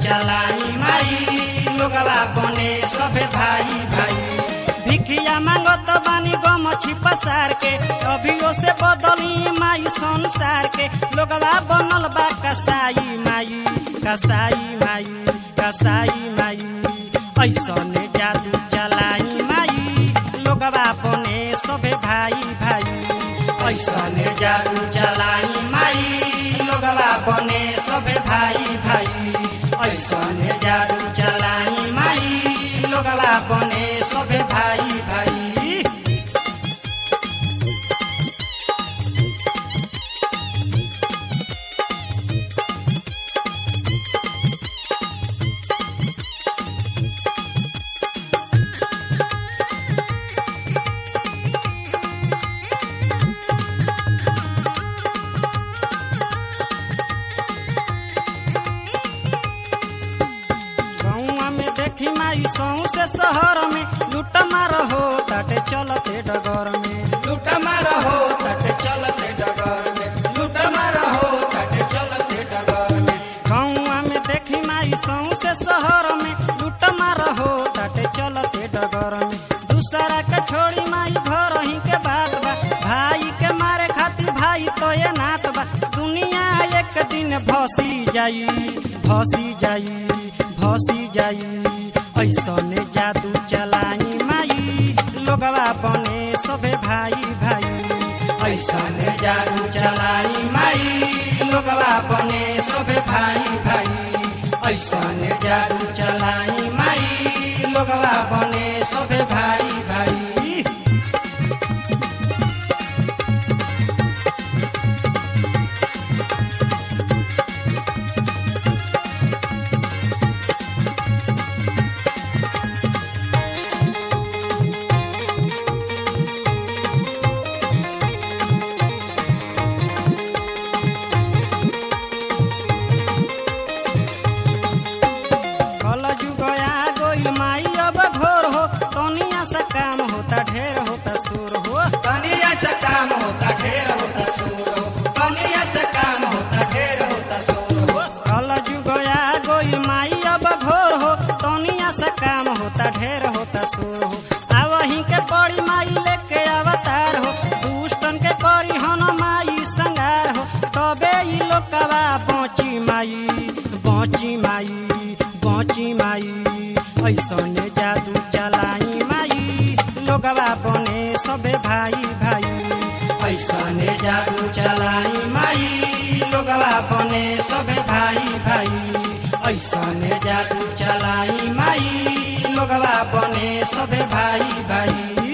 चलाई माई लोगवा बने सभे भाई भाई भिखिया मांगत बानी गमछी पसार के अभियो से बदली माई संसार के लोगवा बनल बा कसाई माई कसाई माई कसाई माई ऐसने जादू चलाई माई लोगवा बने सभे भाई भाई ऐसने जादू चलाई माई लोगवा बने सभे भाई भाई ऐसने जादू चलाई माई लोगवा बने सभे भाई भाई गौआ में देखी माई सौ से शहर में लूट मार हो ताटे चलते डगर में लूट मार हो तट चलते डगर में लूट मार हो तट चलते डगर में गौआ में देखी माई सौ से शहर में लूट मार हो ताटे चलते डगर में दूसरा के छोड़ी माई घर ही के बात बा भाई के मारे खातिर भाई तो ये नात बा दुनिया एक दिन भसी जाई भसी जाई भसी जाई ऐसने जादू चलाई माई लोगवा बने सभे भाई भाई ऐसने जादू चलाई माई लोगवा बने सभे भाई भाई ऐसने जादू चलाई माई लोगवा बने सभे भाई भाई कल जुग आ गइल माई अब घोर हो तनिया सा काम होता ढेर होता सुर हो कनिया से काम होता ढेर होता शोर हो कनिया से काम होता ढेर होता शोर हो कल जुग आ गइल माई अब घोर हो तनिया सा काम होता ढेर होता सुर हो आवही के बड़ी माई लेके अवतार हो दुष्टन के करी हन माई संगार हो तबे ई लोकवा बची माई बची माई बची माई ऐसने जादू चलाई माई लोगवा बने सबे भाई भाई ऐसने जादू चलाई माई लोगवा बने सभे भाई भाई ऐसने जादू चलाई माई लोगवा बने सभे भाई भाई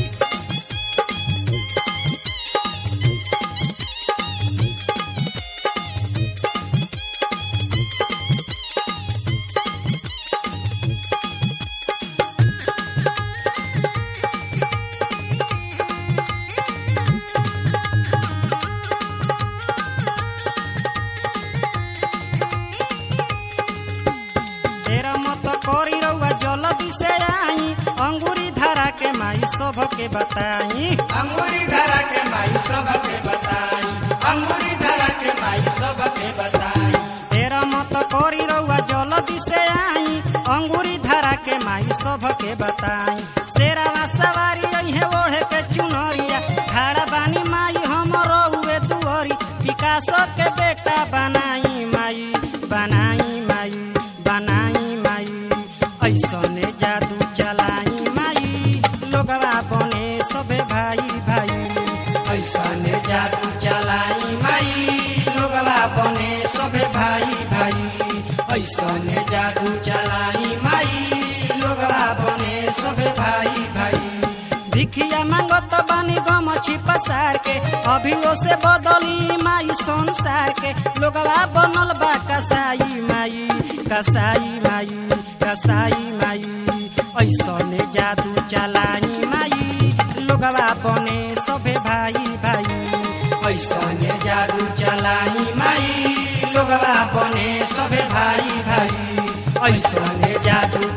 तेरा मत करी रउआ जल्दी से आई अंगूरी धरा के माई सब के बताई अंगूरी धरा के माई सबके बताई अंगूरी धरा के माई सबके बताई तेरा मत करी रउआ जल्दी से आई अंगूरी धरा के माई सब के बताई शेरावा सवारी अइहे ओढ़े के चुनरिया खाड़ा बानी माई हम रउए दुअरी विकास के बेटा बनाई माई बनाई माई बनाई माई ऐसने जादू चलाई माई लोगवा बने सबे भाई भाई ऐसने जादू चलाई माई लोगवा बने सभे भाई भाई ऐसने जादू चलाई माई लोगवा बने सभे भाई भाई भिखिया मांगत बानी गमछी पसार के अभियो से बदली माई संसार के लोगवा बनल बा कसाई माई कसाई माई कसाई माई ऐसने जादू चलाई माई लोगवा बने सभे भाई भाई ऐसने जादू चलाई माई लोगवा बने सभे भाई भाई ऐसने जादू